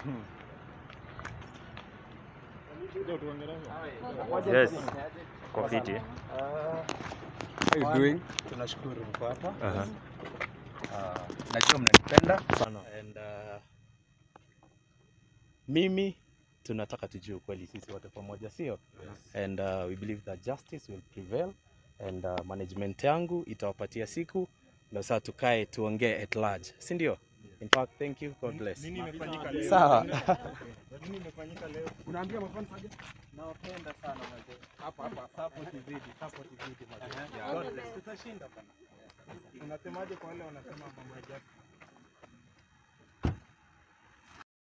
Yes. Kwa fiti. How you doing? Tunashukuru mko hapa. Aha. Uh, najua mnanipenda Sana. and uh, mimi tunataka tujue ukweli sisi wote pamoja, sio? And uh, we believe that justice will prevail and uh, management yangu itawapatia siku ndio sasa tukae tuongee at large, si ndio? In fact, thank you. God bless. Nini imefanyika leo? Sawa. Nini imefanyika leo? Unaambia mafans aje? Nawapenda sana mazee. Hapa hapa support izidi, support izidi mazee. God bless. Tutashinda bana. Unasemaje kwa wale wanasema mambo ya justice?